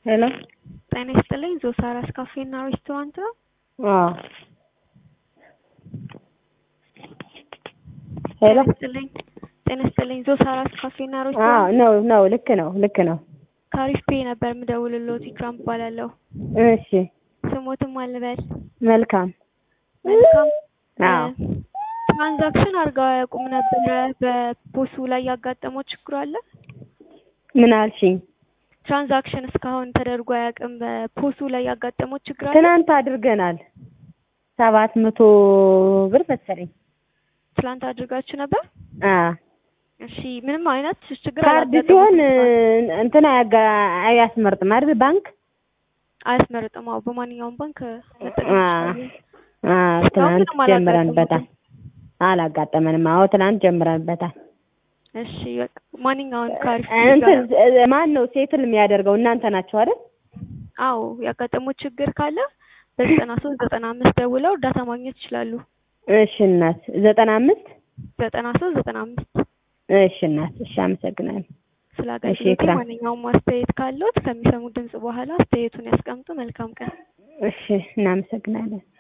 ሄሎ ጤና ይስጥልኝ ዞሳራስ ካፌና ሬስቶራንት ነው? አዎ ሄሎ ጤና ይስጥልኝ ጤና ይስጥልኝ ዞሳራስ ካፌና አዎ ሬስቶራንት ነው ነው ልክ ነው ልክ ነው። ከአሪፍ ፔ ነበር የምደውልልዎት ኢክራም እባላለሁ። እሺ ስሞትም አልበል መልካም መልካም አዎ ትራንዛክሽን አድርገው አያውቁም ነበረ በፖሱ ላይ ያጋጠመው ችግር አለ? ምን አልሽኝ? ትራንዛክሽን እስካሁን ተደርጎ አያውቅም በፖሱ ላይ ያጋጠመው ችግር አለ? ትናንት አድርገናል ሰባት መቶ ብር መሰለኝ። ትላንት አድርጋችሁ ነበር? አዎ እሺ ምንም አይነት ችግር ካርድ አላጋጠመም? ሲሆን እንትን አያጋ አያስመርጥም አይደል ባንክ? አያስመርጥም። አዎ በማንኛውም ባንክ መጠቀም አዎ ይችላሉ። አዎ እስካሁን ትናንት ምንም ጀምረንበታል። አላጋጠመንም። አዎ ትናንት ጀምረንበታል። እሺ በቃ ማንኛውን ከአሪፍ ፔ እንትን ጋር ማን ነው ሴትል የሚያደርገው? እናንተ ናችሁ አይደል? አዎ ያጋጠመው ችግር ካለ በዘጠና ሶስት ዘጠና አምስት ደውለው እርዳታ ማግኘት ይችላሉ። እሺ እናት ዘጠና አምስት ዘጠና ሶስት ዘጠና አምስት እሺ እናት እሺ አመሰግናለሁ። ስለ እሺ አገልግሎቱ ኢክራም ማንኛውም አስተያየት ካለዎት ከሚሰሙት ድምጽ በኋላ አስተያየቱን ያስቀምጡ። መልካም ቀን። እሺ እናመሰግናለን።